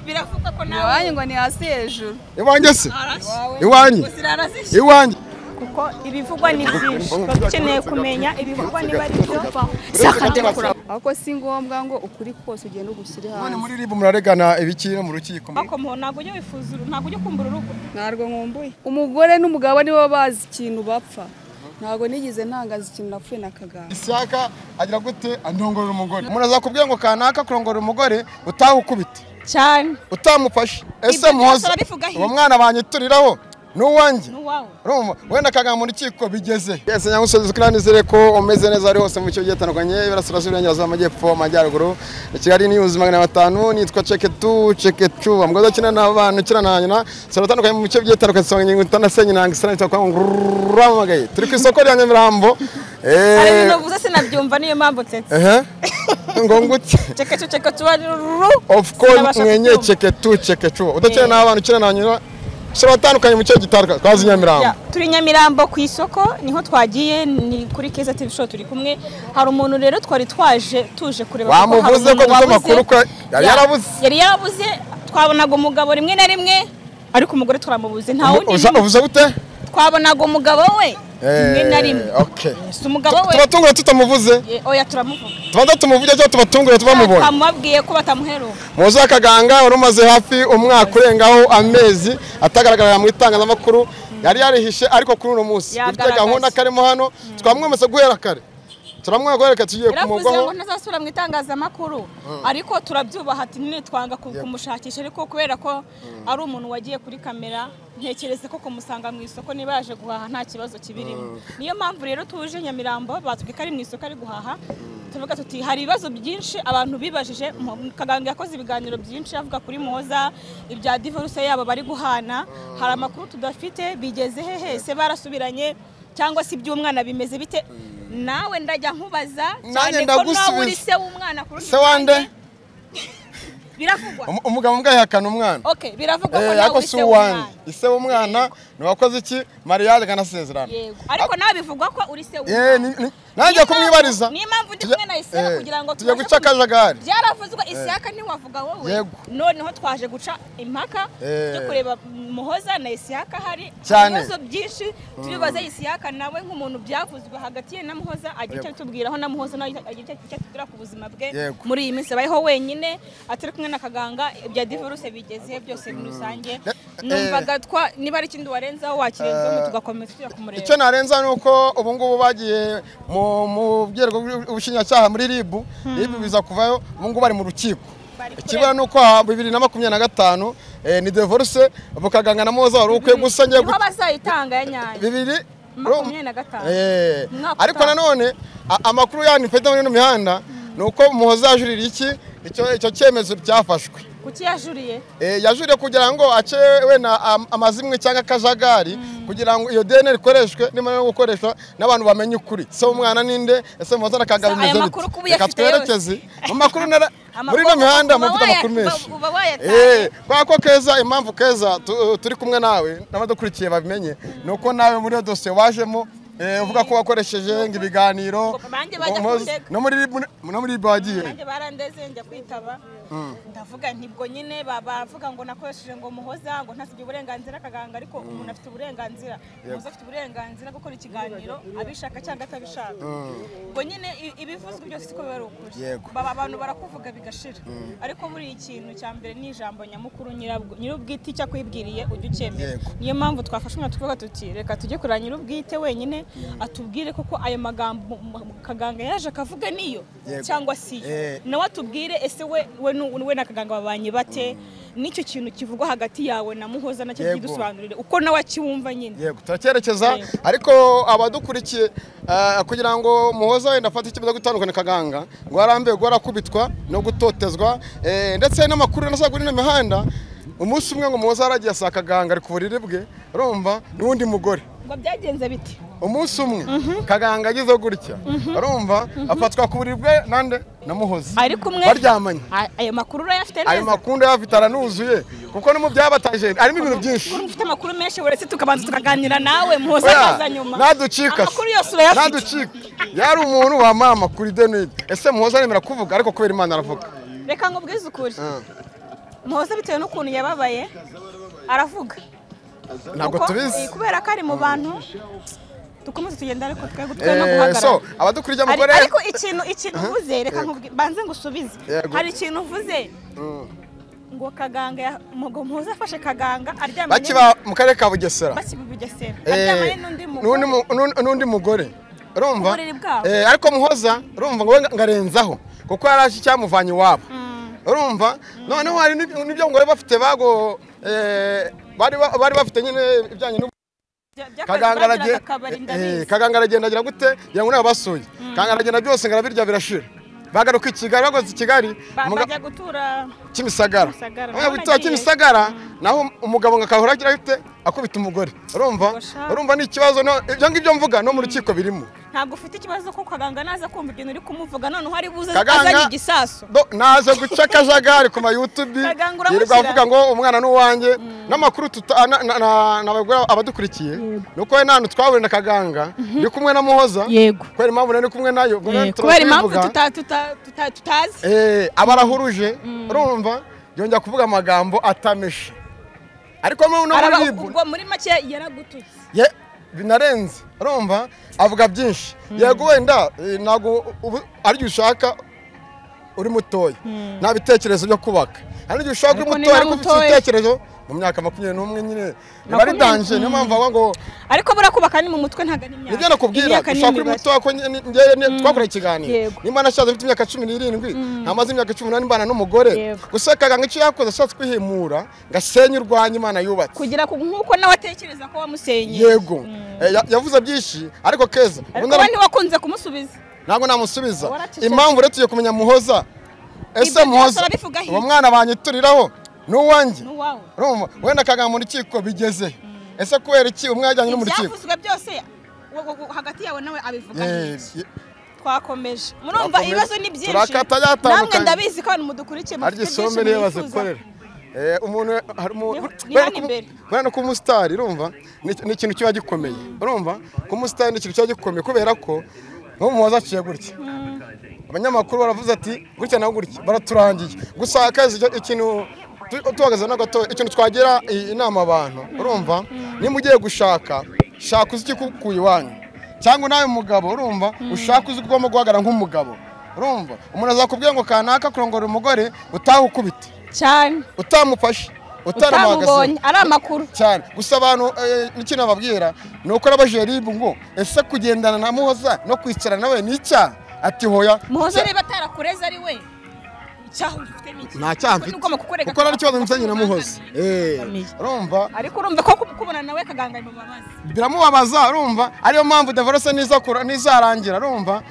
biravuga ko nawe iwanyu ngo ni hasi hejuru iwanjye se arashye iwanyu zirarazishye iwanyu kuko ibivugwa ni byinshi Ubu- ubu- baba dukeneye kumenya ibivugwa niba ari byo ahubwo si ngombwa ngo ukuri kose ugenda ugushyire none hanze muri ribu muraregana ibiki no mu rukiko bakomoho ntabwo ujya wifuza uru- ntabwo ujya kumbura urugo ntabwo nkumbuye umugore n'umugabo nibo bazi ikintu bapfa ntabwo nigeze ntangaza ikintu napfuye na kaganga ishyaka agira gute andongorera umugore umuntu azakubwira ngo kanaka kurongorera umugore utahukubite cyane utamufashe ese byose muhoza barabivugaho uwo iki? mwana banyituriraho ni uwanjye n'uwawe Urumva? wenda kaganga mu rukiko bigeze ese nyamusozi tukiranizere ko umeze neza ari hose mu bice bigiye bitandukanye iburasirazuba iburengerazuba amajyepfo amajyaruguru kigali ni ubuzima magana batanu nitwa ceketu cekecu amugozi akina n'abana ukina na nyina sura atandukanye mu bice bigiye bitandukanye dusanga ingingo itandatu senyiranga isana bitwa kuramamagaye turi ku isoko rya nyamirambo hari eee ibintu uvuze sinabyumva niyo mpamvu tete ehe ngo ngute ceka cyo ceka tuba ruru of course mwenye ceketu cekecu udakina Yeah. n'abana ukina na nyina sura atandukanye mu bice bitandukanye twazi nyamirambo turi nyamirambo ku isoko niho twagiye ni kuri keza tv show turi kumwe hari umuntu rero twari twaje tuje kureba kuko hari Wamuvuze ko umuntu dufite wabuze. amakuru ko yari Ya- yarabuze. yari yarabuze twabonaga umugabo rimwe na rimwe ariko umugore twaramubuze nta wundi uza n'umwe. uvuze gute twabonaga umugabo we rimwe na rimwe Eh, okay. si umugabo we tubatungura tutamuvuze Eh, oya turamuvuga tubanza tumuvuge cyangwa tubatungure tubamubonye twamubabwiye ko batamuheruka muzi akaganga wari umaze hafi umwaka urengaho amezi atagaragarira mu itangazamakuru yari yarihishe ariko kuri uno munsi dufite Yagaragaye. gahunda karimo hano twamwemeza guhera kare turamwemeza guhera kare tugiye yaravuze kumugwaho ngo ntazasubira mu itangazamakuru ariko turabyubaha ati none twanga ku- kumushakisha ariko kubera ko ari umuntu wagiye kuri kamera ntekereza ko kumusanga mu isoko niba yaje guhaha nta kibazo kibirimo niyo mpamvu rero tuje nyamirambo batubwiye ko ari mu isoko ari guhaha tuvuga tuti hari ibibazo byinshi abantu bibajije Mu- kaganga yakoze ibiganiro byinshi avuga kuri muhoza ibya divorce yabo bari guhana hari amakuru tudafite bigeze he hese barasubiranye cyangwa se iby'umwana bimeze bite nawe ndajya nkubaza Nanjye cyane ko nawe ndagusubiza. uri se w'umwana kurusha se wande ubwanjye. biravugwa Um- umugabo mbwa yihakana umwana okay biravugwa ko Eh, nawe ariko uri si se uwanjye w'umwana ise w'umwana ntiwakoze iki mariyage akanasezerana yego ariko nawe bivugwa ko uri se Eh, ni- w'umwana ni- nanjye Niyo kumwibariza mpamvu- niyo mpamvu ndi Tujya- kumwe na Isaka eh, kugira ngo tujya tubashe guca kumenya. akajagari byaravuzwe isaka ntiwavuga wowe Yego. noneho twaje guca impaka Eh. yo kureba muhoza na isihaka hari Cyane. ibibazo byinshi tubibaza isihaka nawe nk'umuntu byavuzwe hagati ye na muhoza agira icyo atubwiraho na muhoza nawe agira icyo icyo atubwira ku buzima bwe Yego. muri iyi minsi abayeho wenyine atari kumwe na kaganga ibya divorce bigeze byose muri rusange Eh, numvaga twa niba ari ikindi warenzaho wakirenzaho tugakomeza tujya kumureba icyo narenza ni uko ubu ngubu bagiye mu- mu bwego bw'ubushinjacyaha muri rib rib biza kuvayo ubu ngubu bari mu rukiko Bari kureba. ikibura ni uko aha bibiri na makumyabiri na gatanu eh, ni divorce bukaganga na muhoza wari ukwiye gusa ngiye niho bazayitanga ya nyayo bibiri makumyabiri na gatanu. Eh, Umwaka ariko utaha. nanone a- amakuru yanyu mfite muri ino mihanda ni uko muhoza yajurira iki icyo- icyo cyemezo cyafashwe kuki yajuriye Eh, yajuriye kugira ngo ace wenda am- amazimwe cyangwa akajagari kugira ngo iyo dna ikoreshwe nimara no gukoreshwa n'abantu bamenye ukuri se umwana ninde ese muhoza na kagabo Gusa bimeze aya bite? makuru kuba reka uyafite yose. twerekeze mu makuru nara Amakuru muri ino mihanda uba mufite waya- amakuru menshi uba- uba wayatanze. Eh, kubera ko keza impamvu keza tu- turi kumwe nawe n'abadukurikiye babimenye ni uko nawe muri iyo dosiye wajemo eh, uvuga ko wakoresheje ngo ibiganiro Banjye bajya Muhoza- kundega. no muri Rib- no muri ribu wagiye nanjye barandeze njya kwitaba ndavuga nti bwo nyine ba- bavuga ngo nakoresheje ngo muhoza ngo ntasibye uburenganzira akaganga ariko umuntu afite uburenganzira muhoza afite uburenganzira bwo gukora ikiganiro abishaka cyangwa atabishaka ubwo nyine i- ibivuzwe byose siko biba ari ukuri Yego. Ba- abantu barakuvuga bigashira ariko buriya ikintu cya mbere ni ijambo nyamukuru nyirabwo nyirubwite icyo akwibwiriye ujya ucyemera Yego. niyo mpamvu twafashe umwana tukavuga tuti reka tujye kureba nyirubwite wenyine atubwire koko ayo magambo m- kaganga yaje akavuga niyo Yego. cyangwa si yo Eh. nawe atubwire ese we we nu- we na kaganga babanye bate n'icyo kintu kivugwa hagati yawe na muhoza nacyo Yego. kidusobanurire uko nawe akiwumva nyine yego turacyerekeza Yego. ariko abadukurikiye eh, kugira ngo muhoza wenda afate icyemezo gutandukana kaganga ngo arambe ngo arakubitwa no gutotezwa eh, ndetse n'amakuru nasaga kuri ino mihanda umunsi umwe ngo muhoza yaragiye asanga kaganga ari ku buriri bwe urumva n'undi mugore ngo byagenze bite umunsi umwe kaganga agize gutya urumva afatwa ku buriri bwe nande na muhoza ariko umwe baryamanye a- ayo makuru urayafite ayo neza makunda yafite aranuzuye kuko no mu byabataje harimo ibintu byinshi Kuko ufite amakuru menshi uretse tukabanza tukaganira nawe muhoza akaza nyuma naducika amakuru yose urayafite naducika yari umuntu wamama kuri denide ese muhoza aremera kuvuga ariko kubera imana aravuga reka ngo ukuri muhoza bitewe n'ukuntu yababaye aravuga ntabwo Kuko, tubizi eh, kubera ko ari mu bantu dukomeze tugenda ariko twe gutwe no Eh, guhagarara so abadukuriye Ari- mugore ariko ikintu ikintu uvuze reka nkubwi- banze ngusubize Yego. hari ikintu uvuze Mm. ngo kaganga ya- ngo muhoza afashe kaganga aryamanye bakiba mu karere ka bugesera bakibugesera Eh, aryamanye n'undi n'undi mugore mu- n'undi- n'undi mugore urumva Uburiri bwabo. Eh, ariko muhoza urumva ngo we ngarenzaho kuko yari aje icyamuvanye iwabo Mm. urumva noneho hari n'ib- n'ibyo ngo bari bafite bago eh, bari ba- bari bafite nyine ibijyanye n'ubu Bya- by'akazi kaganga bagiraga aragenda akabari, eh, ndabizi. kaganga aragenda agira gute ngira ngo nawe basuye kaganga aragenda byose ngo arabirya birashira bagaruka i kigali bageze i kigali Ba- umuga- bajya gutura kimisagara Kimisagara. Noneho Naho gutura nagiye. kimisagara naho umugabo ngo akahora agira ate akubita umugore urumva Gosha. urumva ni ikibazo no- ibyo ngibyo mvuga no mu rukiko birimo ntabwo ufite ikibazo ko kaganga naza kumva ibintu uri kumuvuga noneho ari buze Kaganga- azanye igisasu Do- naje guca akajagari ku mayutubi Kaganga uramushyira. yirirwa avuga ngo umwana ni uwanjye n'amakuru tuta- na- na- na- nabagura abadukurikiye ni uko we nta hantu twahurira na kaganga ndi kumwe na muhoza yego kubera impamvu nari ndi kumwe nayo ubwo rero kubera impamvu turabivuga. tuta- tuta- tuta- tutazi Eh, aba arahuruje urumva yongera kuvuga amagambo atameshe ariko muri uno Araba- muribwe ubwo muri make yaragututse Ye- binarenze urumva avuga byinshi yego wenda eh, ntabwo ubu- ari igihe ushaka uri mutoya nta bitekerezo byo kubaka hari igihe ushaka uri Ariko mutoya niba ariko ufite mutoya- ibitekerezo mu myaka makumyabiri n'umwe nyine biba ari Makumyabiri- danje niyo mpamvu bavuga ngo ariko buriya kubaka ni mu mutwe ntabwo ari imyaka nibyo nakubwira Imyaka ni ushaka uri imibare. mutoya ko njye- ni- njyewe ni- twakoreye ikiganiro Yego. nimba nashatse mfite imyaka cumi n'irindwi ntamaze imyaka cumi n'umunani mbana n'umugore Yego. gusa kaganga icyo yakoze ashatse kwihimura ngo asenye urwanya imana yubatse kugira ku- nk'uko nawe atekereza ko wamusenyeye yego Eh, ya- yavuze byinshi ariko keza ariko ubundi we ntiwakunze kumusubiza ntabwo namusubiza Waracecetse. impamvu rero tugiye kumenya muhoza ese byose muhoza urabivuga uwo iki? mwana banyituriraho ni uwanjye n'uwawe urumva wenda akagana mu rukiko bigeze ese kubera iki umwe yajyanye no mu rukiko ibyavuzwe byose wo- wo- wo- hagati yawe nawe abivuga Eh, n'iki? ye- twakomeje murumva Twakomeje. ibibazo ni byinshi Turakata yatandukanye. namwe ndabizi ko abantu mudukurikiye harya mufite isombe byinshi niyo mwifuza bazikorera Eh, umuntu hari umu- Niho- ni kubera hano ko- imbere. kubera no kuba umusitari urumva ni- ni ikintu kiba gikomeye urumva kuba umusitari ni ikintu kiba gikomeye kubera ko nk'ubu muhoza aciye gutya abanyamakuru baravuze ati gutya na gutya baraturangiye gusa akazi icyo- ikintu tu- tuhagaze na gato ikintu twagira i- inama abantu urumva nimba ugiye gushaka shaka uzi ikikukuye iwanyu cyangwa nawe mugabo urumva ushaka uzi ko ugomba guhagarara nk'umugabo urumva umuntu azakubwira ngo kanaka kurongora umugore utawukubite cyane utamufashe utamubonye utanamuhagaze ari amakuru cyane gusa abantu eh, n'ikintu bababwira ni uko n'abajeribu ngo ese kugendana na muhoza no kwicarana nawe ni icyaha ati hoya muhoza cya- niba atarakureza ari we icyaha ufite ni iki nta cyaha mfite Nuko mukukurega- kuko nta kibazo mfitanye na muhoza Eh, Ukamenya. urumva ariko urumva ko kubona nawe kaganga bimubabaza biramubabaza urumva ariyo mpamvu devorose niza kura- nizarangira urumva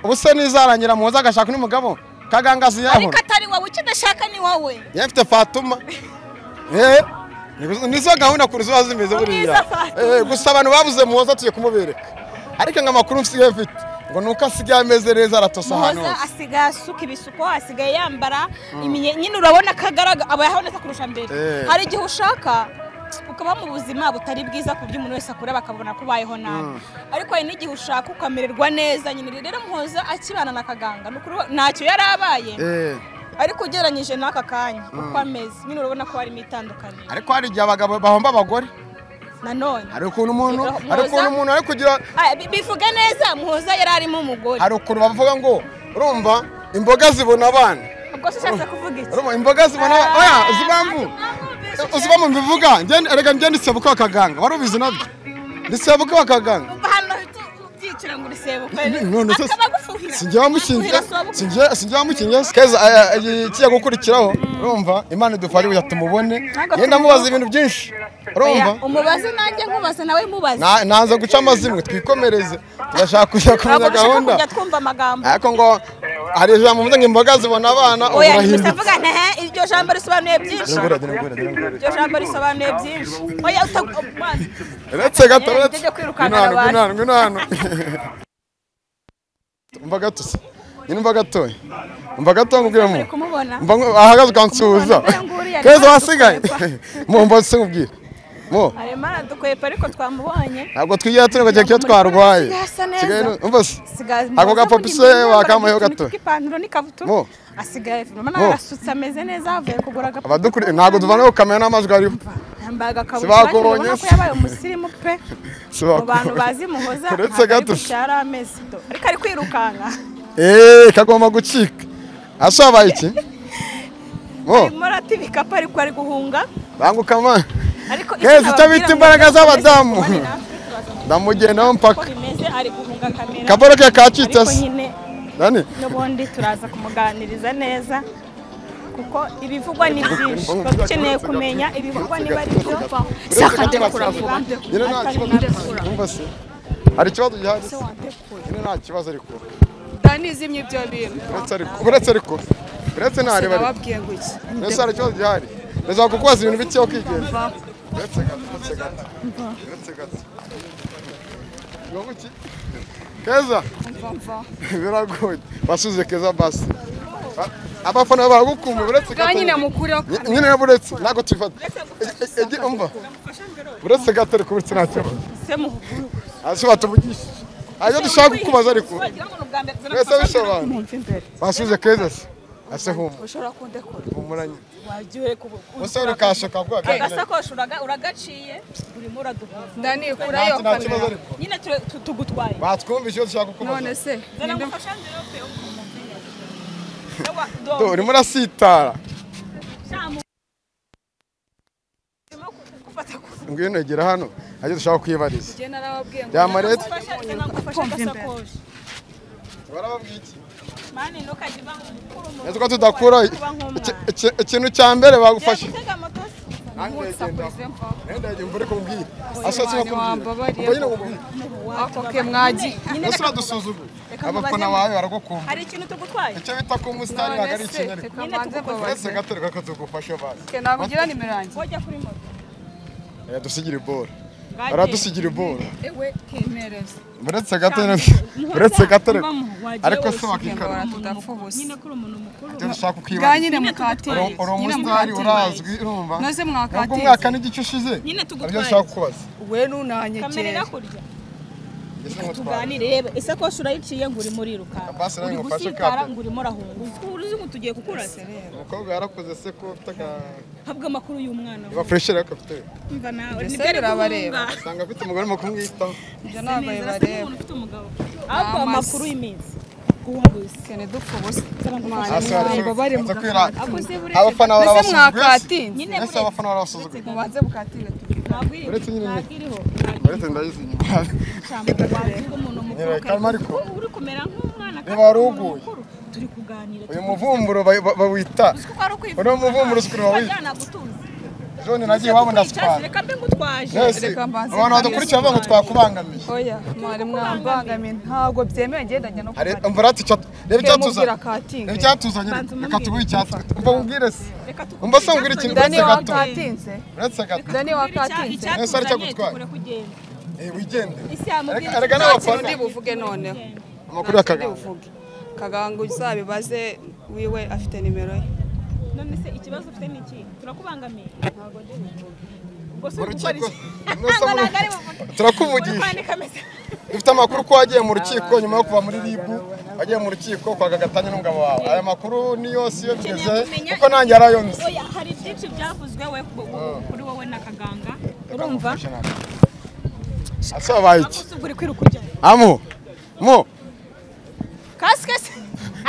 ubuse nizarangira muhoza agashaka undi mugabo kaganga aziyabona ariko atari wowe icyo udashaka ni wowe yari afite fatuma Eh, nizo gahunda kuri ziba zimeze Ni buriya izo Fatuma. Eh, gusa abantu babuze muhoza tugiye kumubereka ariko ngo amakuru nsigaye mfite ngo nuko asigaye ameze neza aratosa ahantu muhoza hose asigaye asuka ibisuko asigaye yambara iminye nyine urabona akagaraga aba yahabonetse kurusha mbere Eh. hari igihe ushaka ukaba mu buzima butari bwiza ku buryo umuntu wese akureba akabona ko ubayeho nabi ariko hari n'igihe ushaka ukamererwa neza nyine rero muhoza akibana na kaganga ni ukuri we- ntacyo yari abaye Eh, ariko ugereranyije n'aka kanya uko ameze nyine urabona ko harimo itandukaniro ariko hari igihe abagabo bahomba abagore nanone hari ukuntu umuntu Muhoza- hari ukuntu umuntu ari kugira Ah, bi- bivuge neza muhoza yari arimo umugore hari ukuntu bavuga ngo urumva imboga zibona abana ubwo se ushatse kuvuga iki urumva imboga zibona abana oya uzi impamvu uzi impamvu mbivuga Ngende- erega njye ndisebuka kaganga wari ubizi nabyo ndisebuka kaganga Umva hano uhita ubyicira ngo urisebuka none se akaba agufuhira sinjye wamushinja Agufuhira si uwagufuhira. sinjye- sinjye wamushinja se keza eh, eh, ikiye gukurikiraho urumva imana idufashe kugira tumubone Ntabwo yenda amubaza tumuvuga. ibintu byinshi Oya, urumva umubaze nanjye nkubaze nawe mubaze Na- naza guca amazimwe twikomereze turashaka kujya kumenya ntabwo dushaka gahunda kujya twumva amagambo ariko ngo hari ijambo mvuze ngo imboga zibona abana ubu oya ntibisa urahindutse avuga ntehe iryo jambo risobanuye byinshi Ngura, ngura, ngura, ngura. iryo jambo risobanuye byinshi oya uta- mazi. uretse gato Yeah, uretse ngiye kwirukana Ngwino hano, abantu. ngwino hano, ngwino hano. umva gato se nyine umva gatoya umva gatoya nkubwiremo Muri kumubona ahagaze ukansuhuza Kumubona mbere nguriya keza ntabwo wasigaye dukwepa. mu mbazi nkubwire mo arimo aradukwepa ariko twamubonye ntabwo twigira turi ngo kiba kiba twarwaye Yasa neza. Kigali ni- umva se Asigaye- Ako gapapi se Yambaye wakampayeho ikintu gato. cy'ipantaro Mo. n'ikabutura asigaye urabona Mo. arasutse ameze neza avuye kugura agapapi abadukuri ntabwo tuvanaho kamera n'amajwi ariho yambaye agakabutura Sibakubonye urabona ko se. yabaye umusirimu pe mu bantu Sibakubonye. bazi muhoza Uretse ntabwo ari gato. gushara amezi do ariko ari kwirukanka eee kagomba gucika asabaye iki mo arimo arata ibikapu ariko ari guhunga banguka ma ariko icyo Hezi, icyo nababwira bita ngo imbaraga Messi z'abadamu. kumane natwe tubaza ndamugendaho uko mpaka bimeze ari guhunga kamera kaboro ke kacitse ariko se nyine Dani, n'ubundi turaza kumuganiriza neza kuko ibivugwa ni byinshi tuba dukeneye kumenya ibivugwa niba ari byo si akanyabupfura vuba nyine nta kibazo akanyabupfura umva se hari ikibazo gihari se? se wandekuye nyine nta kibazo ariko ntanizimye ibyo bintu uretse ariko uretse ariko uretse ntareba ariko sinababwiye ngo iki mbese hari ikibazo gihari ndashaka kukubaza ibintu bike aho kwigenza mva uretse gato uretse gato uretse gato ngombwa iki keza mva mva biragoye wasuze keza basi Ba- abafana baragukumbuye uretse bwa nyine gato mukuriho Ny- nyine uretse ntabwo tubifata E- egi- umva uretse gato ariko uretse nta kibazo se muhuguru hasi batuvugisha ayo dushaka kukubaza ariko wagira ngo ni ubwa mbere tuzana mwese gufasha mbere. bisobanura mwumva imbere basuze keza se ase humura ushobora kundekura humuranye wagiye ku- umusore kashaka bwa agasakoshi uraga- uragaciye urimo uraduhuza ndanikurayo nta kibazo kamera ariko nyine ture- tu- tugutwaye batwumva icyo dushaka kukubaza none se zana ninde- ngufasha mbere pe umumenye. Ewa, Do, do- urimo urasitara shamu. Urimo ku- gufata ku- ngwino egera hano ajya dushaka kwibariza njye narababwiye ngo byama leta gufasha zana ngufashe agasakoshi barababwiye iki mani ntukajye uba nk'umukuru umuntu nzi ko tudakura uba nk'umwana. ikintu cya mbere bagufashe Ugiye gutega moto se? musakurize mva nenda njye mbure kumbwira ashatse no kumbwira wambabariye ubwo nyine kumbwira ako ke mwagiye Nyine ese reka- uradusuzugura Reka abafana mubaze- bawe baragukunda hari ikintu tugutwaye icyo bita ko umusitari ntabwo none ari se ikinyariko reka mbanze uretse mbabaze gato reka tugufashe basi ke nakugira nimero yanjye wajya kuri moto Eh, dusigira ibora Bagiye. baradusigira ibora ewe kemereza uretse gato rero- uretse gato rero. Mama, wagiye ariko se usigaye wakikara tudapfa ubusa nyine kuri umuntu mukuru ibyo dushaka bwa kukwibaza nyine mukatire Uri- uri nyine umusitari urazwi mukatire urumva noze nabwo mwakatire umwaka n'igice ushize Nyine tugutwaye. aribyo dushaka kukubaza we nunanyegere kamera irakurya Ese nkutwaye. tuganire reba isakoshi urayiciye ngo urimo urirukanka Basi nawe uri ngufashe gusitara kapu. ngo urimo urahunguka uruzi ngo tugiye kukurasa umukobwa yarakoze se ko ufite aka habwa amakuru y'umwana we. bafureshere ariko afite umva nawe Mbese nibyo ari birabareba. guhunga usanga afite umugore mu kumwitaho ibyo Asa ntabwo neza, arasa bibareba n'umuntu ufite umugabo ahubwo Amazi. amakuru y'iminsi uwabuze kene dupfa ubusa Hasi hari- ntabwo bari mu baza kwirata. gakatire abafana noze barabasuzuguye mwakatinze nyine ese buretse abafana barabasuzuguye mubanze mukatire Uretse nyine- ntagiriho uretse ndayizi inyuma ntagiriho wagira umuntu mukuru Reba, kalma ariko. ubu uri kumera nk'umwana kandi Reba, uri umuntu waruguye. mukuru turi kuganira uyu muvumburo ba- ba- bawita kuko ari ukwivuga Uriya muvumburo usigaye urawiga. nagutuze jone nagiye wabona sipara reka mbe ngutwaje mwese Reka mbanze abantu badukurikiye bavuga ngo twakubangamiye oya mwari mwambangamiye ntabwo byemewe ngendanye no Hari- kubatira umva icyo reba mubwira icyatuzanye katinze reba icyatuzanye Banza umubwire. reka tuguhe icyatuzanye umva mubwire se reka tu- Umva se umbwira ikintu dani uretse gato wakatinze uretse gato dani wakatinze Ese ari cyo gutwara? tukure kugenda Eh, wigende isi yamubwira Erega iti, n'abafana. undi buvuge noneho amakuru undi y'akaganga buvuge kaganga uzabibaze wiwe afite nimero ye none se ikibazo ufite ni iki turakubangamiye ntabwo ndi buvuge ubwo si Mu ugukora rukiko iki mwese ntabwo muri- ntabwo ari buvuge uri turakuvugisha kwandika message. dufite amakuru ko wagiye mu rukiko nyuma yo kuva muri ribu wagiye mu rukiko kwa gagatanya n'umugabo wawe aya makuru ni yose iyo bigeze Ukeneye kumenya- kuko nanjye yarayo nzi Oya, hari byinshi byavuzwe we ku- kuri wowe na kaganga urumva asabaye iki bagusuga uri kwiruka ujya amu mu kasike se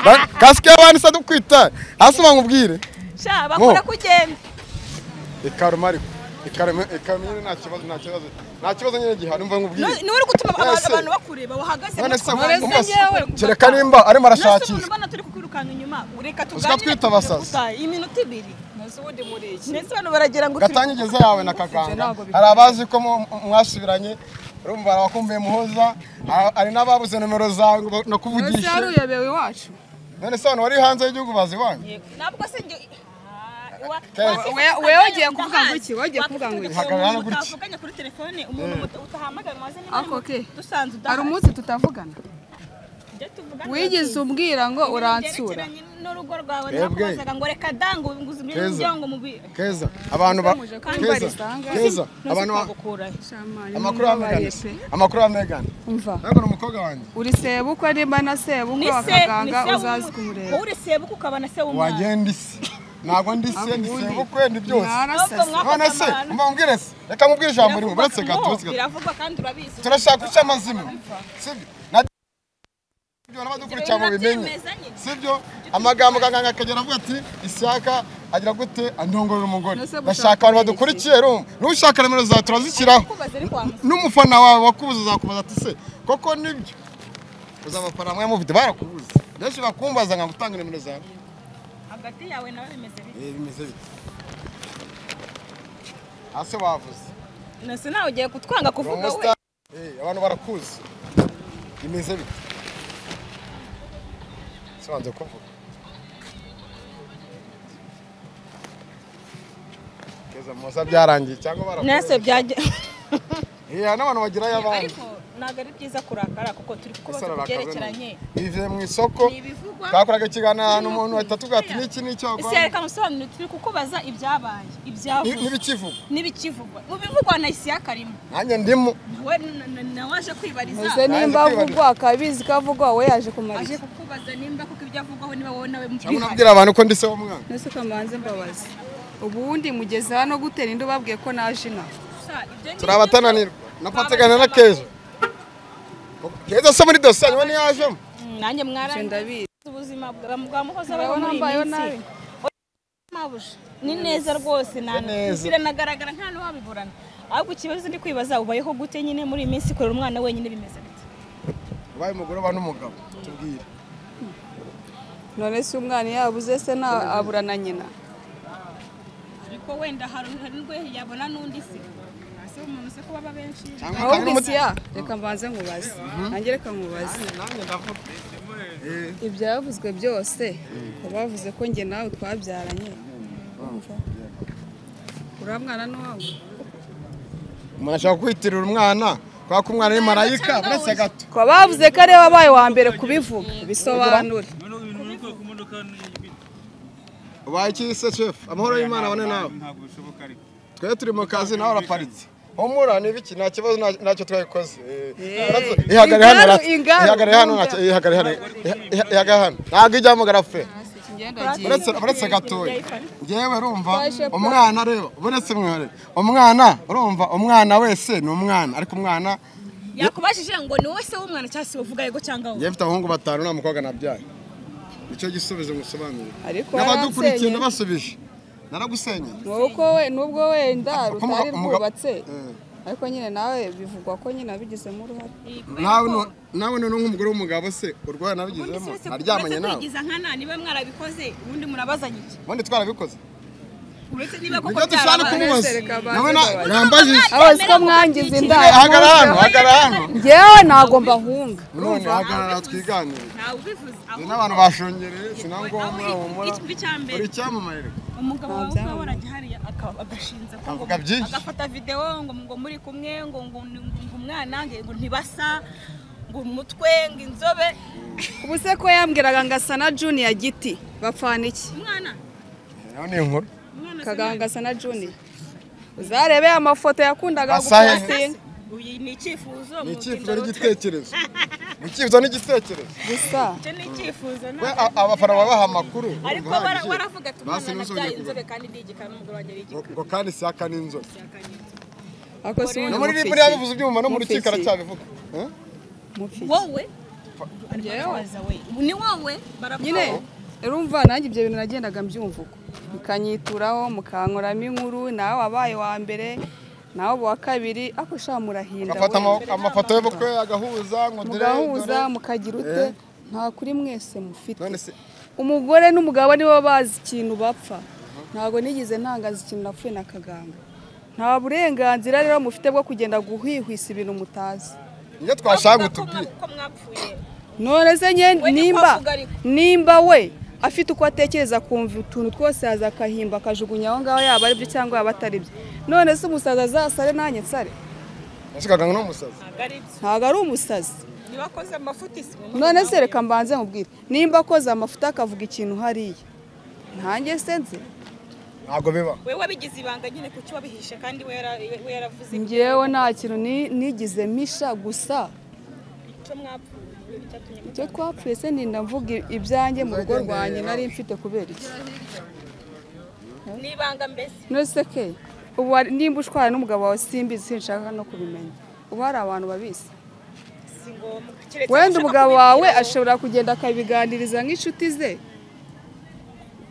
Ba- kasike y'abandi se dukwita hasi bamubwire sha bakora kugenda ikaruma ariko ikaruma ikaruma nyine nta kibazo nta kibazo nta kibazo nyine gihari mva nkubwire No- niwe uri gutuma abantu Ese- abantu bakureba wahagaze none se mutwe. Uretse njyewe kuva kereka nimba arimo Nonese umuntu arashakisha ubona turi kukwirukana inyuma reka Uziko twita abasazi. tugane iminota ibiri ntuzi ubundi muri iki ndetse abantu baragira ngo turi gatanya igeze yawe na kaganga ntabwo bikwiye. hari abazi ko mu- mu- mwasubiranye urumva hari abakumbuye muhoza ha- hari n'ababuze nomero zawe ngo ntuzi nakuvugishe hari uyobewe iwacu none se hano wari hanze y'igihugu bazi wanyu ntabwo se njye Ah, wa- Keza. wasize We- we Kaganga wagiye kuvuga ngo iki? ndahazi. Wagiye kuvuga ngo iki? Wakwifuza Hagarara umuntu gutya. utavuganye kuri telefone umuntu uta- utahamagara ngo aze Ako ke. nimero dusanze hari udahari umunsi tutavugana Tujye tuvugana wigeze ababyeyi. umbwira ngo Ibintu uransura byerekeranye no n'urugo rwawe nakubazaga ngo reka dangu nguze ibyo Keza. ngibyo ngo mubi keza abantu ba Muje kandi keza barisanga. keza abantu ba- bagukurayo amakuru ya Megan amakuru ya Megan umva ntabwo umukobwa wanjye uri sebukwe nimba na sebukwe ni se ni bakaganga se uzazi kumureba wowe uri sebuka ukaba na se w'umwana wagenda isi ntabwo ndi se ndi Ahubwo sebukwe ndi byose mwarasase. Ahubwo mwa- none se Amabara. mba umbwire se reka nkubwire ijambo rimwe uretse Biravugwa- gato no, biravugwa kandi urabizi turashaka guca amazina sibyo na ibyo n'abadukurikiye ngo bimenye Birabyemezanye. sibyo amagambo kaganga akagera avuga ati ishyaka agira gute andongorera umugore Ese gushaka ndashaka abantu iki? badukurikiye rumva n'ushaka nimero zawe turazishyiraho kubaza ariko wamutse n'umufana wawe wakubuze azakubaza ati se koko nibyo uzabapara mwe mufite barakubuze benshi bakumbaza nka gutanga nimero zawe hagati yawe nawe bimeze bite Eh, bimeze bite hasi bavuze nese nawe ugiye kutwanga kuvuga we Romustar Eh, abantu barakuzi bimeze bite sibanze kuvuga keza musa byarangiye cyangwa nese barakuzi byajya Eh, n'abantu bagirayo abandi ariko ntabwo ari byiza kurakara kuko turi kukubaza Isaro ku rakaze byerekeranye none. bivuye mu isoko ni ibivugwa twakoraga ikiganiro ahantu umuntu ahita atubwira ati n'iki n'icyo ese wakora reka musobanurire turi kukubaza ibyabaye Ni- ibyavuye n'ibikivugwa n'ibikivugwa mu bivugwa na isiyaka arimo nanjye ndimo nawe na- na- na waje kwibariza ese nimba avugwa akabizi ko avugwa we yaje aje kumariza kukubaza nimba kuko ibyo avugwaho niba wowe nawe cyangwa mubihari unabwira abantu ko ndi se w'umwana nese kamanze mbabazi ubundi mugeze hano gutera inda babwiye ko naje inaha turabatananirwa nafateganya na keza keza se muri dosiye nyuma ntiyajemo nanjye ibyo mwarangiza ndabizi ubuzima bwa bwa muhoza abayeho urabona muri mbayeho iyi minsi nabi mabuja ni neza rwose neza. biranagaragara nta n'uwabiburana ahubwo ikibazo ndi kwibaza ubayeho gute nyine muri iyi minsi kurera umwana wenyine bimeze bite ubaye umugore uba n'umugabo tubwire none se umwana iyo yabuze se na abura na nyina ariko wenda hari nubwo yabona n'undi se ese umuntu se ko baba benshi cyangwa hari ahubwo n'umuti isi ya reka mbanze nkubaze nanjye reka nkubaze nanjye ndavuga Eh, ibyavuzwe byose ko bavuze ko njye nawe twabyaranye Urumva? uriya mwana ni uwawe umuntu ashaka kwitirira umwana kubera ko umwana ari marayika uretse gato ko bavuze ko ariwe wabaye uwa mbere kubivuga bisobanure ubaye iki se shefu amahoro y'imana abone nawe ntabwo bishoboka ariko twe turi mu kazi nawe uraparitse humura ni ibiki nta kibazo nta- ntacyo twabikoze Eh, urabona- Eh, ihagare hano ingaru, rat- ingaru, ihagare hano ingaru. ntacyo- ihagare hano iha- iha- ihagare hano ntabwo ijyamugara fe uretse uretse gatoya ngewe urumva umwana reba uretse mwere umwana urumva umwana wese ni umwana ariko umwana yakubajije ngo ni wowe se w'umwana cyangwa se uvuga yego cyangwa wowe ngewe mfite abahungu batanu nta mukobwa nabyaye nicyo gisubizo musobanurira ariko n'abadukurikiye waransenya. nabasubije naragusenye Wowe uko we nubwo wenda Uko umugabo- utari umugabo- rwubatse Eh. ariko nyine nawe bivugwa ko nyine abigizemo uruhare nawe no- nawe none nk'umugore w'umugabo se urwaye ubundi nabigizemo se naryamanye uretse nawe kubigiza nkana niba mwarabikoze ubundi murabazanye iki ubundi twarabikoze uretse niba koko nibyo dushaka byarabaye kumubaza Reka banze nawe na- babaze. yambajije abazi ko mwangiza inda hagara hano hagara hano ngewe ntabwo mbahunga none hagarara twiganire ntawe ubivuze Hari ahubwo n'abantu bashongereye sinangombwa Aho humura igice cya mbere. uri icyamamare reka. umugabo wawe Ntabyanga. uba waragihariye agashinza ko ngo Avuga byinshi. agafata videwo ngo ngo muri kumwe ngo ngo ngo ngo umwana nge- ngo ntibasa ngo umutwe ngo inzobe ubu se ko yambwiraga ngo asa na juniya giti bapfana iki umwana nawe ni inkuru umwana se kaganga asa na juniya uzarebe amafoto yakundaga Asa he? gupostinga uyu ni icyifuzo ni mu icyifuzo byicaro cye. n'igitekerezo ni icyifuzo n'igitekerezo gusa icyo ni icyifuzo we ntabwo- a- abafana babaha amakuru ariko urumva wara- hagije. waravuga ati Basi umwana ntuzongere nabyaye inzobe kugaruka. kandi ndi igikara n'umugabo wanjye ari igikara ngo ngo kandi siyaka ni inzobe ako si no umuntu muri riburi yabivuze ibyuma no mu rukiko aracyabivuga Eh? mufiki wowe Njyewe? barakubaza we ni wowe nyine barapfa urumva nanjye ibyo bintu nagendaga mbyumva uko mukanyituraho mukankuramo inkuru nawe wabaye uwa mbere nawe uba uwa kabiri ako ushaka murahinda agafata we. ama- amafoto y'ubukwe agahuza ngo dore mugahuza dore. mukagira ute nta kuri mwese mufite none se umugore n'umugabo nibo bazi ikintu bapfa ntabwo nigeze ntangaza ikintu napfuye na kaganga nta burenganzira rero mufite bwo kugenda guhwihwisa ibintu mutazi iyo twashaka utubwire ko mwapfuye none se nye We ni nimba kwavuga ariko. nimba we afite uko atekereza kumva utuntu twose yaza akahimba akajugunya aho ngaho yaba ari byo cyangwa yaba atari byo none se umusazi azasare nanjye nsare yashikaga ngo ni umusazi ntabwo ari byo ntabwo ari umusazi ntibakoze amafuti none se reka mbanze nkubwire nimba akoze amafuta akavuga ikintu hariya ntange se nzi ntabwo biba we wabigize ibanga nyine kuki wabihishe kandi we yara- we yaravuze ngewe nta kintu ni- nigize misha gusa icyo mwapfuye icyatumye icyo twapfuye se ninda mvuga ibyanjye mu rugo rwanjye nari mfite kubera iki mu- ni ibanga mbese nose ke ubu hari- nimba ushwana n'umugabo wawe simbizi sinshaka no kubimenya ubu hari abantu babizi si ngombwa Keretse wenda ushaka umugabo wawe kubibwira uwo- ashobora kugenda akabiganiriza nk'inshuti ze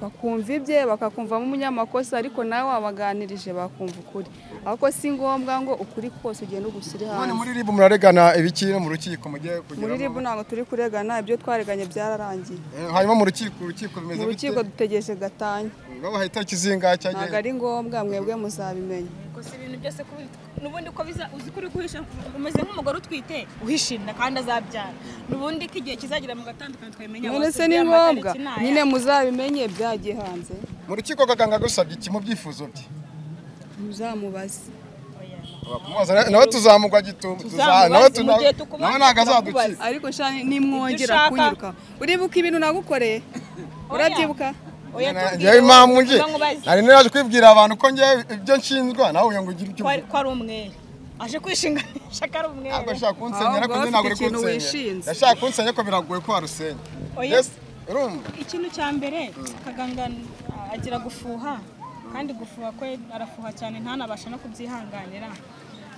bakumva ibye bakakumvamo umunyamakosa ariko nawe wabaganirije bakumva ukuri ariko si ngombwa ngo ukuri kose ugende ugushyire none hanze muri ribu muraregana ibiki no mu rukiko mugiye muri kugeramo ribu ntabwo turi kuregana ibyo twareganye byararangiye Eh, hanyuma mu rukiko urukiko mu bimeze rukiko dutegereje gatanya babaha itariki zingahe ntabwo cyagenwe ari ngombwa mwebwe muzabimenya Ubwo si ibintu byose ko ubi- n'ubundi ko biza uzi ko uri guhisha umeze nk'umugore utwite uhishinda kandi azabyara n'ubundi ko igihe kizagera mu gatandukanye twabimenya none wose se ni uriya ngombwa matariki n'aya. nyine muzabimenye byagiye hanze mu rukiko kaganga agusabye iki mu byifuzo bye muzamubaze Oya. Kumubaza na- nawe tuzamugwa gitumo Tuzamubaze, nawe mu tuna- gihe tukubonye nawe ntabwo turakubaza. azadukiza ariko shani Ibyo nimwongera ushaka. kunyiruka uribuka ibintu nagukoreye urabyibuka Oya, tubwire ngewe impamvu wowe, nje uvuga ngo bazi. nari niraje kwibwira abantu ko ngewe ibyo nshinjwa nawe uyu ngo ugire icyo ko uvuga ko ari umwere aje kwishinganisha ko ari ntabwo umwere ashaka kunsenya ariko Ahubwo njye ntabwo ari afite ikintu kunsenya wishinze. yashaka kunsenya ko biragoye ko warusenya Oya. yes urumva ikintu cya mbere kaganga agira gufuha kandi gufuha kwe arafuha cyane ntanabasha no kubyihanganira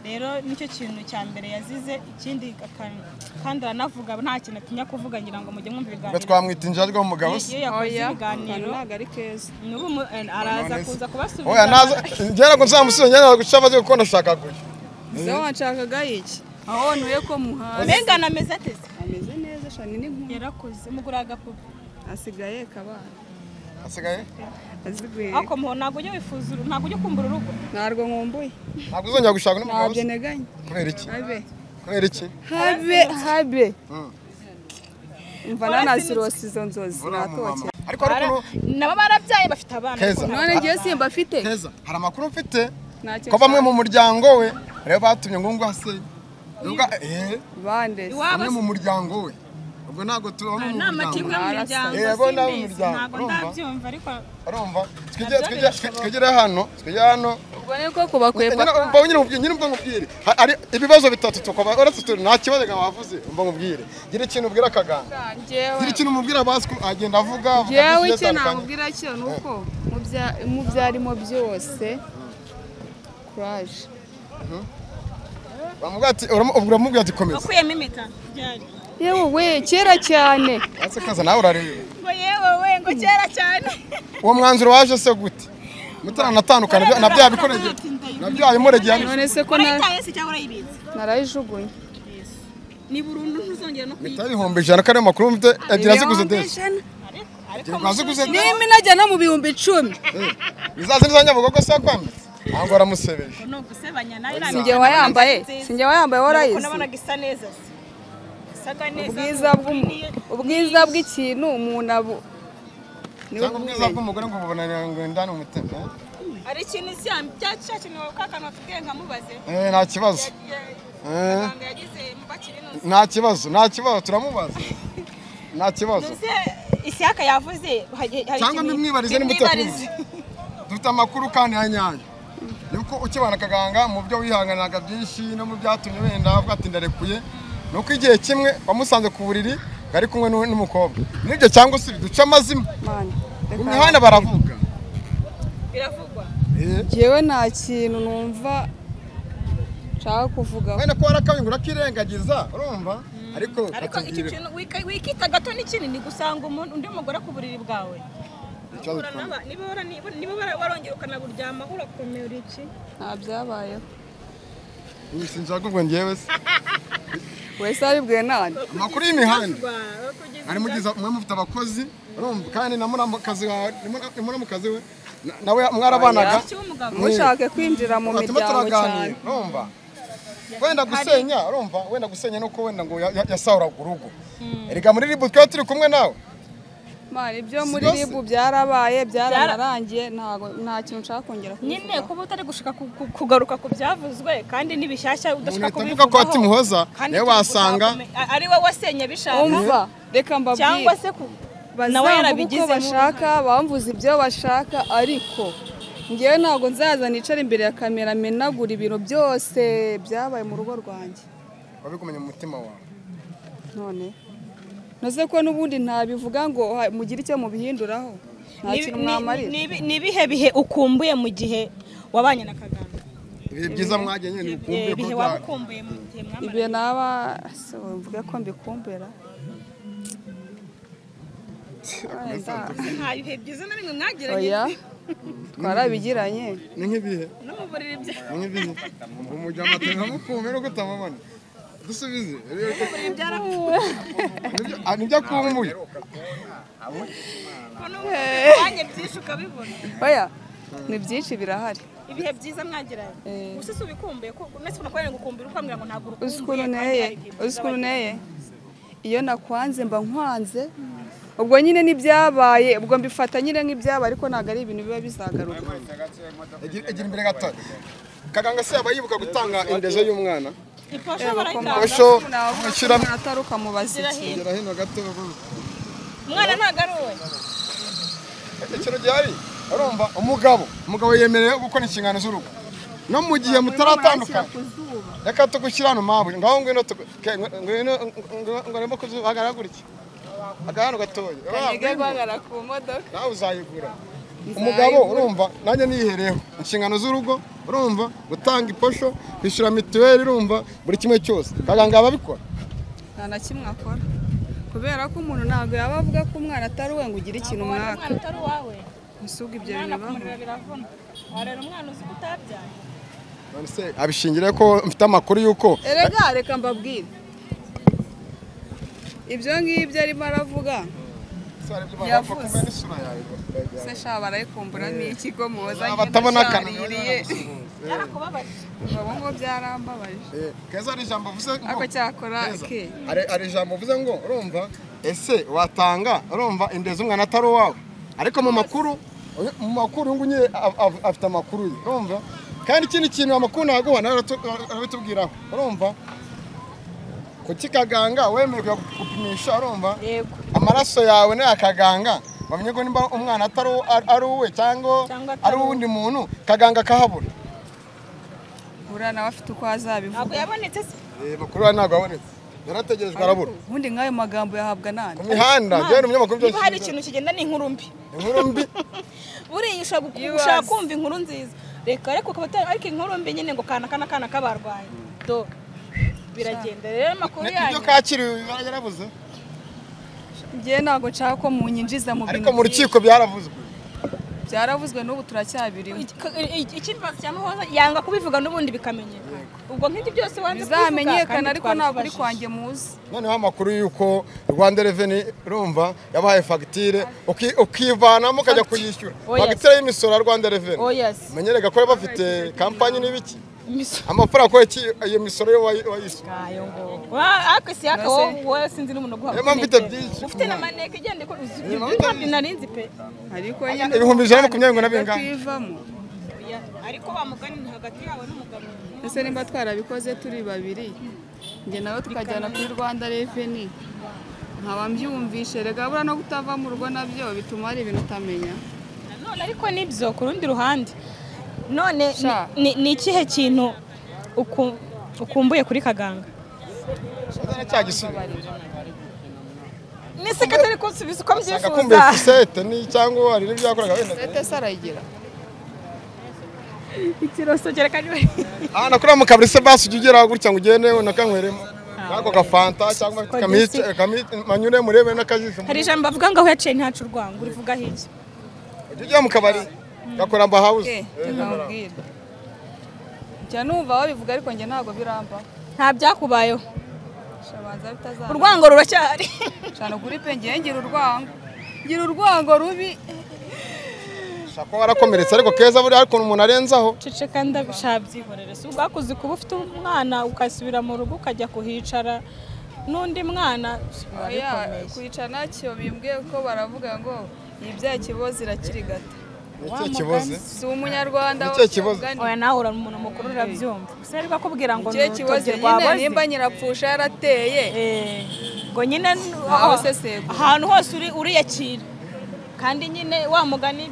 rero nicyo kintu cya mbere yazize ikindi aka- kandi aranavuga nta kintu atinya kuvuga ngira ngo mujye mwumva ngo ibiganiro twamwita injajwa w'umugabo se iyo yakoze ahantu ibiganiro ntabwo ari keza n'ubu mu- araza kuza oya naza kubasubiza ngera ngo nzamusubize ngera guca amaze kuko ndashaka guca ze wanshakaga iki aho wantuye ko muhazi mbega anameze ateze ameze neza shani ni nk'umuntu yarakoze mugura agapupe asigaye kabana asigaye aziguye ariko muho ntabwo ujya wifuza uru- ntabwo ujya kumva urugo ntabwo nkumbuye ntabwo uzongera gushaka n'umugabo ntabyo se nteganya kubera iki habe kubera iki habe habe Mm. mva nanasirosi izo nzozi Buriya mu mama. natoke ariko hari ukuntu nabo barabyaye bafite abana Keza. none ngewe simba afite heza hari amakuru mfite Ntacyo ko bamwe mu muryango we rero batumye ngo ngo hasenye Ubwo- eh, bande se. Iwabo bamwe mu muryango we ubwo ntabwo tubamo mu nta muryango amatiku yo mu miryango Eh, bo nabo mu simbizi, muryango, ntabwo urumva? ndabyumva ariko urumva twigere twigere- twigere hano twigere hano ubwo niko kubakwepa mba nyine umubwire nyine mba nkubwire Ha- hari ibibazo bitatu tukaba uretse turi nta kibazo nka wavuze mba nkubwire gira ikintu ubwira akaganga njyewe gira ikintu umubwira bazi ko agenda avuga avuga byinshi yewe bigiye icyo bitandukanye. namubwira cyo ni uko mu bya- mu byo arimo byose kuraje bamubwira ati uramu- uramubwira ati komeza wakuyemo impeta ryari yewe we kera cyane ese kaza nawe urareba ngo yewe we ngo kera cyane uwo mwanzuro waje se gute mutaranatandukana bya- na bya bikorege na bya bimuregeye hano none se ko na- urayitaye se cyangwa urayibitse narayijugunye ni burundu ntuzongera no mpita kuyita ibihumbi ijana ko ariyo makuru mfite ebyiri aziguze Ibihumbi desi ijana. ariko ariko ebyiri aziguze desi niba inajya no mu bihumbi icumi izazi nizanyabugogo se yakwambitse ntabwo waramusebeye ni ugusebanya nayo sinjye wayambaye sinjye wayambaye warayizi warayizi nabonaga isa neza se isaga neza ubwiza bw'umu- ubwiza bw'ikintu umuntu abu niwe cyangwa ubwiza bw'umugore ngo bubonanira ngo indani umutima ari ikintu cya- cya cya kintu kakanwa tubwiye nkamubaze eh nta kibazo Ya- eh muganga yagize mubakire inoze nta kibazo nta kibazo turamubaza nta kibazo ntuze ishyaka yavuze hari- hari cyangwa ikintu- mbimwibarize bimwibarize. nimutekumva dufite amakuru kandi ya nyayo yuko ukibana akaganga mu byo wihanganiraga byinshi no mu byatumye wenda avuga ati ndarekuye ni uko igihe kimwe wamusanze ku buriri ngo ari kumwe n'u- n'umukobwa nibyo cyangwa se duca amazima Mana, mu reka mihanda baravuga biravugwa Eh, njyewe nta kintu numva nshaka kuvugaho wenda ko warakabaye ngo urakirengagiza urumva ariko ariko icyo katubwire kintu wika- wikita gato n'ikinini gusanga umuntu undi mugore ku buriri bwawe ikibazo Uhura tubona. n'aba- niba wara- niba- niba wara- warongera ukanaburyama urakomera iki nta byabayeho Ubu sinshaka ubwo njyewe se wese abibwiwe nani amakuru y'imihanda Bakugeza- ari mugiza mwe mufite abakozi urumva kandi na muramukazi wawe ni muramukazi we na- nawe mwarabanaga Iki w'umugabo mushake kwinjira mu batuma miryango cyane turaganira urumva wenda gusenya urumva wenda gusenya nuko wenda ngo ya- ya- yasahuraga urugo erega muri ribu twari turi kumwe nawe mwana ibyo muri ribu byarabaye byaranarangiye ntago nta kintu nshaka kongera nyine kuba utari gushaka ku- ku- kugaruka ku byavuzwe kandi ni bishyashya umuntu udashaka ahita avuga ko hatimuhoza kandi nawe tubu- wasanga utakomeye. A- ari wowe wasenya bishaka umva reka mbabwire cyangwa se ku nawe bazamvuga uko yarabigizemo bashaka bamvuze ibyo bashaka ariko ngewe ntabwo nzaza nicara imbere ya kamera menagura ibintu byose byabaye mu rugo rwanjye wabikumenya mu mutima wawe none noze ko n'ubundi ntabivuga ngo ha- mugire icyo mubihinduraho nta Ni- kintu ni- mwamarira ni- ni- ni ibihe bihe ukumbuye mu gihe wabanye na kaganga ibihe byiza mwagiye nyine Eh, ntibikumbuye ko ibihe waba bya- ukumbuye mu gihe mwamaranye. ibyo naba se mvuge ko mbikumbera wenda nta bihe byiza na bimwe mwagiranye oya twarabigiranye ni nk'ibihe no mu buriri bya- ni nk'ibihe umujyi w'amata nkamukumbe no kutamubona dusubize mu buriri byarapfuye Nibyo- ah, nibyo akumbuye ko n'ubu ubanye byinshi ukabibona oya ni byinshi birahari ibihe byiza mwagiranye Eh. gusa si ubikumbuye ko uretse ukuntu kubera ngo ukumbira ukambwira ngo ntabwo uzi ukuntu urukumbuye kandi nteye hari ibihe byiza uzi ukuntu nteye iyo nakwanze mba nkwanze ubwo nyine n'ibyabaye ubwo mbifata nyine nk'ibyabaye ariko ntabwo ari ibintu biba bizagaruka Egira- egira imbere gato kaganga se yaba yibuka gutanga indezo y'umwana bagira. iposha barayitanga Posho, ntabwo ushyira- umuntu atari ukamubaza iki zirahira gera hino gato umwana ntabwo ari uwe ikintu gihari urumva umugabo umugabo yemerewe gukora inshingano z'urugo no mu gihe mutaratandukana reka tugushyira hano mpamvu ngaho ngwino tugu- ke, ngw- ngwino ngw- ngo arimo kuzuhagarara gutya agahano gatoya Ah, kajya guhagarara ku modoka nawe uzayigura umugabo urumva nanjye nihereyeho inshingano z'urugo urumva gutanga iposho kwishyura mituweli urumva buri kimwe cyose kaganga ababikora nta na kimwe akora kubera ko umuntu ntabwo yaba avuga ko umwana atari uwe ngo ugire ikintu mwaka umwana utari uwawe nsubwo ibyo umwana bibaho kumurira biravuna warera umwana uzi ko utabyaye none se abishingira ko mfite amakuru y'uko erega reka mbabwire ibyo ngibyo arimo aravuga Yavuze. se shaba barayikumbura n'ikigo muhoza batabona ntaraririye yarakubabarije ubu ngubu byarambabaje keza hari ijambo uvuze ngo- ako cyakora Keza, ke hari- hari ijambo uvuze ngo urumva ese watanga urumva indezi umwana atari uwawe ariko mu makuru uyu- mu makuru uyu nguyu nyine a- a- afite amakuru ye urumva kandi ikindi kintu amakuru naguha nawe aratu- arabitubwiraho urumva kuki kaganga wemererwa gupimisha urumva yego amaraso yawe n'aya kaganga bamenye ko nimba umwana atari uwo- ari- ari uwe cyangwa Cyangwa atari ari uwundi muntu kaganga akahabura buriya nawe afite uko ntabwo azabivuga yabonetse se makuru we ntabwo abonetse yarategerejwe arabura ubundi nk'ayo magambo yahabwa ku nani mihanda byari umunyamakuru byose niba hari ikintu kigenda ni inkuru mbi inkuru mbi buriya ushaka gu- Yibaze. ushaka kumva inkuru nziza reka ariko ukaba utari ariko inkuru mbi nyine ngo kana kana kana kabarwaye do biragenda rero amakuru yanyu ibyo kakiriwe biba yarabuze njye ntabwo nshaka ko munyinjiza mu ariko bintu mu rukiko byaravuzwe byinshi. byaravuzwe n'ubu turacyabirimo ikibazo cya muhoza yanga kubivuga n'ubundi bikamenyekana ubwo nk'ibyo byose wanze kubivuga, bizamenyekana kandi ariko ntabwo uri twabibajije. kwanjye muzi noneho amakuru y'uko rwanda reveni rumva yabahaye fagitire uki- ukivanamo ukajya kuyishyura Oh, yes. fagitire y'imisorera rwanda reveni oh yes menyerega ko baba bafite kampanyi n'ibiki imisoro amafaranga ko iki- iyo misoro yo wayi- wayishyura ngayo ngo Wa- ariko si yaka Mbese- wowe wowe sinzi n'umuntu uguha Niyo mpamvu maneke. mfite byinshi. ufite na maneke igenda ikora uzi Niyo mpamvu ntabyo narinzi pe ariko nyine Ibihumbi ijana na makumyabiri ngo nabirenga. twivamo Oya, ariko bamugani ni hagati yawe n'umugabo ese nimba twarabikoze turi babiri njye nawe tukajyana kuri rwanda reveni nkaba mbyumvishe rega buriya no kutava mu rugo nabyo bituma hari ibintu utamenya nanone ariko nibyo ku rundi ruhande none ni- Sha. ni- ni ikihe kintu uku- ukumbuye kuri kaganga Uzana cya gisubizo ni sekatari kunsubiza uko agakumbuye mbyifuza fusete ni cyangwa hari n'ibyo yakoraga wenda sete se arayigira ikiroso gereka niwe aha nakora mu kabari se basi ujya ugera gutya ngo ugende unakanyweremo n'ako gafanta cyangwa Kodisi. kamice- kami- manyure murebe n'akajisho hari ijambo bavuga ngo aho yaciye ntacu urwanga urivuga hirya ujya ujya mu kabari gakora mba hawuze nkabwira njya numva babivuga ariko njye ntabwo birambaho nta byakubayeho shabanza bitazana urwango ruracyari cyane kuri pe ngiye ngira urwango ngira urwango rubi ushobora kuba warakomeretse ariko keza buriya hari ukuntu umuntu arenzaho ceceka ndabishaka byihorere si ubwakuze kuba ufite umwana ugasubira mu rugo ukajya kuhicara n'undi mwana biba Oya, bikomeye kwica nacyo bimbwiye ko baravuga ngo ibyaha ikibozi irakirigata ni ikihe kibazo si umunyarwanda Ni ikihe kibazo? oya nawe uri umuntu mukuru urabyumva sinari kubwira ngo ni icyo kibazo urutoki rwa nyine bozi nimba nyirapfusha yarateye Eh, ngo nyine Aho usesengura. ahantu hose uri uriyakira kandi nyine wa mugani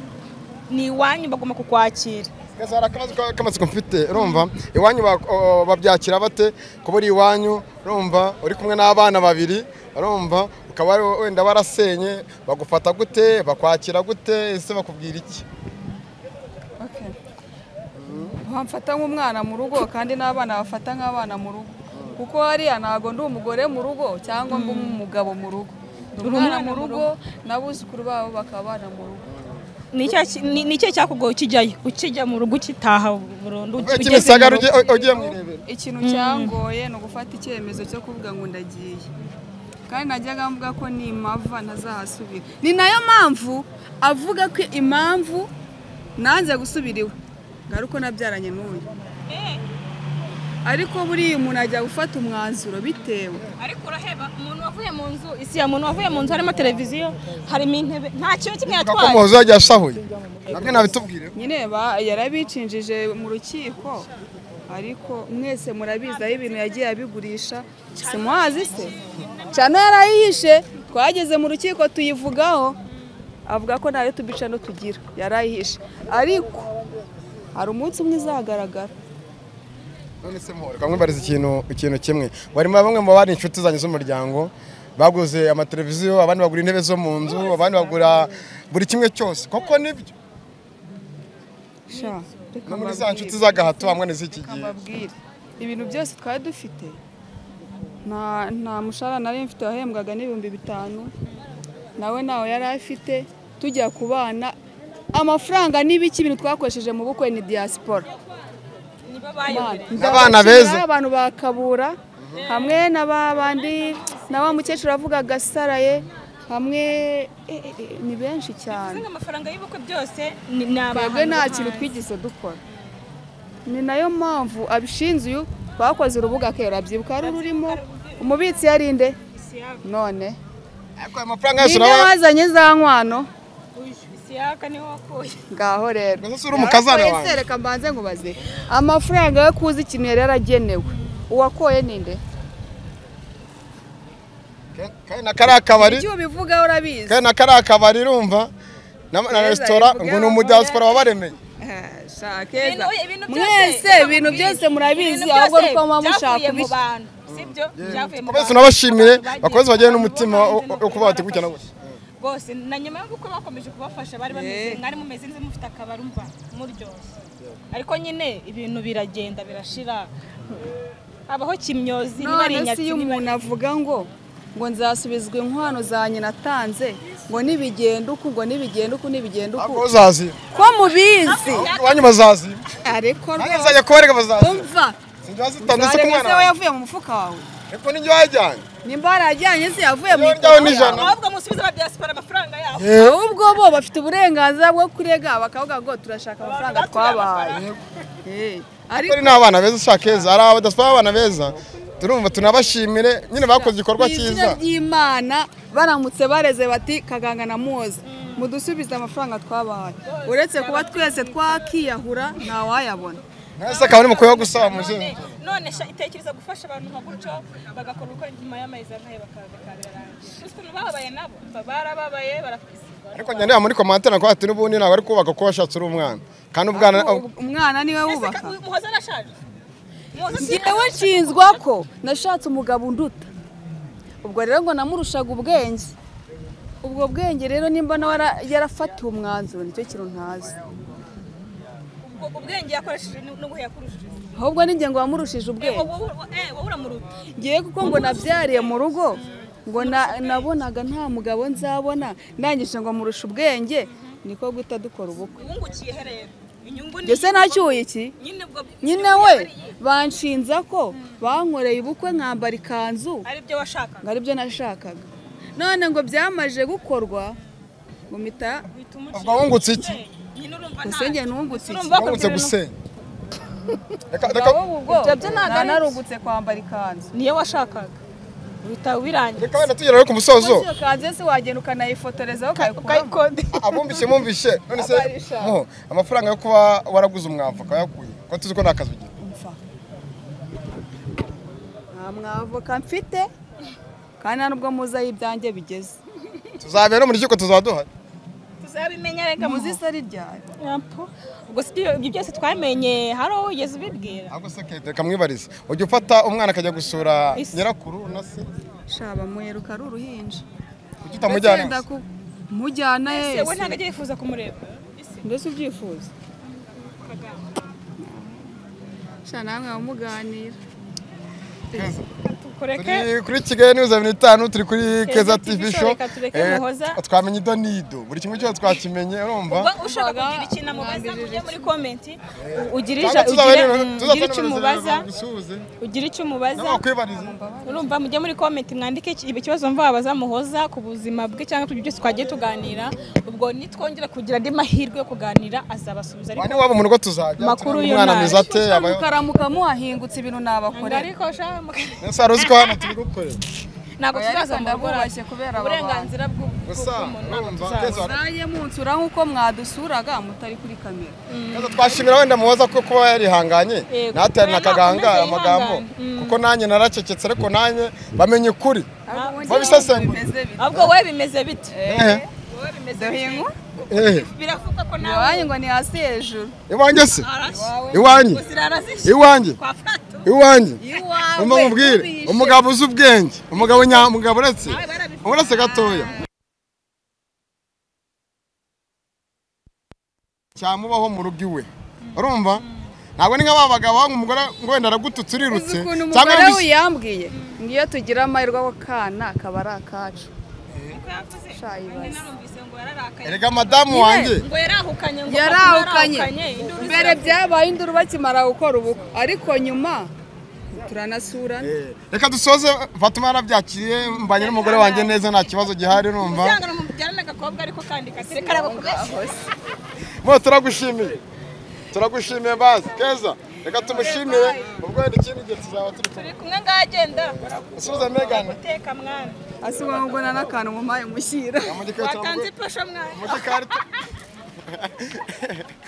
ni iwanyu bagomba kukwakira Keza hari akabazo ka- k'amatsiko mfite urumva iwanyu ba- o- babyakira bate kuba uri iwanyu urumva uri kumwe n'abana babiri urumva ukaba ari- wenda warasenye bagufata gute bakwakira gute ese bakubwira iki Okay. bamfata nk'umwana mu rugo kandi n'abana bafata nk'abana mu rugo kuko hariya ntabwo ndi umugore mu rugo cyangwa ngo umugabo mu rugo ndi umwana mu rugo n'abuzukuru babo bakaba abana mu rugo Ni icyaha ki- ni ni ikihe cyakugoye ukijyayo ukijya mu rugo ukitaha burundu Uvuye ugeze Kimisagara mu rugo? ugiye u- ugiye mu irebero ikintu cyangoye ni ugufata icyemezo cyo kuvuga ngo ndagiye kandi najyaga mvuga ko ni impava ntazahasubira ni nayo mpamvu avuga ko impamvu nanze gusubira iwe ngari uko nabyaranye n'uyu ariko buriya umuntu ajya gufata umwanzuro bitewe ariko uraheba umuntu wavuye mu nzu isi ya muntu wavuye mu nzu harimo televiziyo harimo intebe nta kintu kimwe Uvuga ko yatwaye umuhozi yagiye asahuye nabwe nabitubwire nyine ba- yarabicinjije mu rukiko ariko mwese murabizi aho ibintu yagiye abigurisha simuhazi se cano yarayihishe twageze mu rukiko tuyivugaho avuga ko ntayo tubicano tugira yarayihishe ariko hari umunsi umwe izagaragara none se muhore kamwibariza ikintu ikintu kimwe barimo bamwe mu bari inshuti zanjye z'umuryango baguze amateleviziyo abandi bagura intebe zo mu nzu abandi bagura buri kimwe cyose koko nibyo sha reka no muri za mbabwire. nshuti z'agahato hamwe n'iz'iki gihe nkababwire ibintu byose twari dufite nta nta mushahara nari mfite wahembwaga n'ibihumbi bitanu nawe ntawe yari afite tujya ku bana amafaranga n'ibiki ibintu twakoresheje mu bukwe ni diyasipora nibo bayobera Abana beza. abantu bakabura hamwe na ba bandi na wa mukecuru avuga gasaraye hamwe eh, eh, eh, ni benshi cyane Usanga amafaranga y'ubukwe byose ni ni abahanzi twebwe nta bahanzi. kintu twigeze dukora ni nayo mpamvu abishinze uyu bakoze urubuga akera byibuka hari ururimo umubitsi yarinde Isiyaka. none ariko ayo mafaranga yose nibyo urabona wazanye za nkwano Uyu, Isiyaka niwe wakuye ngaho rero Mbese uri umukazana Yarakoye wanjye? se, reka mbanze nkubaze amafaranga yo kuza ikintu yari yaragenewe uwakoye ninde kandi na kariya kabari icyo ubivugaho urabizi kandi na kariya kabari urumva na na Keza, resitora bivuge ngo ni aho umudiyasipora wabaremeye Eh, sha, Keza. Ibintu- ibintu byose- mwese ibintu byose murabizi Ibintu ahubwo byose nuko muba mushaka byavuye mu kubishyira bantu sibyo byavuye mu twese bantu. unabashimire Abantu bagiye- bakomeze bagire abantu n'umutima bahanze wo- wo n'ukuri kuba bati gutya na barafasha. gutya rwose na nyuma yo gukora bakomeje kubafasha bari bameze Eh. mwari mumeze nzi mufite akabari umva muryoshye ariko nyine ibintu biragenda birashira habaho kimyozi niba ari none se inyatsi iyo niba ari- umuntu avuga ngo ngo nzasubizwa inkwano za nyina atanze ngo nibigenda uku ngo nibigenda uku nibigenda ahubwo uku uzaziba ko mubizi iwanyu bazaziba ariko nanjye rwose nzajya kubarega bazaziba umva sinjya wazitanze se ku wareba mwana se we wanjye yavuye mu mufuka wawe ariko n'ijya wajyanye nimba warajyanye se yavuye mu Iyo mufuka ryawe ni ijana. wawe. ahubwo musubize ba diaspora amafaranga yabo ahubwo bo bafite uburenganzira bwo kurega bakavuga ngo turashaka amafaranga twabahaye Eh, ariko ari n'abana beza ushaka heza hari abadasaba abana beza turumva tunabashimire nyine bakoze igikorwa Ni izina cyiza ry'imana baramutse bareze bati kaganga na muzi mudusubize amafaranga twabahaye uretse kuba twese twakiyahura ntawayabona mwese akaba ari mukwiye gusaba muzungu none sha itekereza gufasha abantu nka gutyo bagakora ubukora nyuma y'amezi angahe bakabikabira birarangiye uzi ukuntu bababaye nabo Ba- barababaye barafisiba ariko njya ndeba muri komantere nakuba ati n'ubundi ntabwo ari kubaka ko washatse uri umwana kandi ubwana umwana niwe wubaka muhoza arashaje Muhoza ngewe nshinzwa ko nashatse umugabo unduta ubwo rero ngo namurushaga ubwenge ubwo bwenge rero nimba nawe yara- yarafatiwe umwanzuro nicyo kintu ntazi ubwo ubwenge yakoresheje ni- n'ubuhe yakoresheje ahubwo ni njye ngo wamurushije ubwenge wowe eh, wowe uramuruta ngewe kuko ngo nabyariye mu rugo ngo na- nabonaga nta mugabo nzabona ndangije ngo murusha ubwenge niko guhita dukora ubukwe wungukiye he rero inyungu ni ndetse nacyuye iki nyine ubwo nyine we banshinza ko bankoreye ubukwe nkambara ikanzu ari byo washakaga ngo aribyo nashakaga none ngo byamaze gukorwa ngo mpita uhita umucira ubwo wungutse iki nyine urumva nta usenge nungutse iki Urumva wungutse bakubwira gusenya reka reka Ngabo ubwo Ibyo byo ntabwo ari nararungutse kwambara ikanzu niyo washakaga uhita ubirangiza reka wenda tugera ku musozo iyo kanzu se wagenda ukanayifotorezaho ukayikuramo ukayikodesha abumvise mumvise none se Abarisha. Mo, amafaranga yo kuba waraguze umwavu akaba yakuye kuko tuzi ko nta kazi ugira nta mwavoka mfite kandi nta nubwo muzi aho ibyanjye bigeze tuzabera mu rukiko tuzaba duhari tuzabimenya reka muzi isari ryawe ubwo si ibyo ibyo byose twamenye hari uwo wigeze ubibwira ahubwo se kete reka mwibarize ujya ufata umwana akajya gusura Isi. nyirakuru na se shaba muheruka ari uruhinja kuki utamujyana Ndetse ndaku- mujyana Ese we ntabwo yese ajya yifuza kumureba mbese ubyifuza sha namwe bamuganira Keza. kureke Turi kuri kigali niyo mirongo itanu turi kuri keza tv show reka tureke Eh, muhoza. twamenye ido n'ido buri kimwe cyose twakimenye urumva ubwo ushaka kugira ikintu amubaza mujye muri komenti ugire ija- tuzaba ugire- rero- mm, ugire icyo tuzatonereza umubaza rero bisuhuze. ugire icyo umubaza n'abakwibariza urumva mujye muri komenti mwandike iki- ikibazo mva wabaza muhoza ku buzima bwe cyangwa ku byo byose twagiye tuganira ubwo nitwongera kugira andi mahirwe yo kuganira azabasubiza wane ariko waba mu rugo tuzajya Makuru turabona yo umwana nabi. mwiza ate yabayeho mukaramuka muhahingutse ibintu nabakorera ariko sha muka- Nese wari uzi ko hano turi gukorera ntabwo Oya, ariko tuzaza mu rugo ndabwubashye kubera aba uburenganzira bw'u- gusa bw'umuntu ntabwo urumva tuzaza keza nanjye munsura nk'uko mwadusuraga mutari kuri kamera Keza twashimira wenda muhoza ko kuba yarihanganye Yego. natera Oya, akaganga nakomeze amagambo yihangane. Mm. kuko nanjye naracecetse ariko nanjye bamenye ukuri babisesengura. ahubwo wowe bimeze bite Ehe. wowe bimeze Duhingu Ehe. biravuga ko nawe iwanyu ngo ni hasi hejuru iwanjye se Arashye. iwanjye Ngo zirara zishye. iwanjye Kwa Fatou. iwanjye iwawe umva mubwire ntubihishe. umugabo uzi ubwenge umugabo nyamugabo uretse Nawe barabifite. uretse gatoya cyamubaho mu rugo iwe urumva ntabwo ni nk'aba bagabo ngo umugore ngo wenda aragututse urirutse uzi ukuntu cyangwa umugore arabishye- wiyambwiye ngiyo tugira amahirwe ako kana kaba ari akacu Uko yakoze. Shayi Nanjye basi. narumvise ngo yararakaye. erega madamu wanjye Ngo yarahukanye ngo yarahukanye induru mbere byabaye induru bakimara gukora ubukwe ariko nyuma turanasurana Eh, reka dusoze fatuma yarabyakiriye mbanye n'umugore wanjye neza nta kibazo gihari urumva Uzanga no mubyara n'agakobwa ariko kandi kasire karabakomeza. mo turagushimiye turagushimiye bazi keza reka tumushimire ubwo wenda ikindi gihe tuzaba turi Turi kumwe ngagendera. gusubiza megane Guteka mwana. asiba ngo ubona n'akantu mu mayi mushyira Amugikwiye cyangwa- Watanze ipasha mwana. Mugikarita.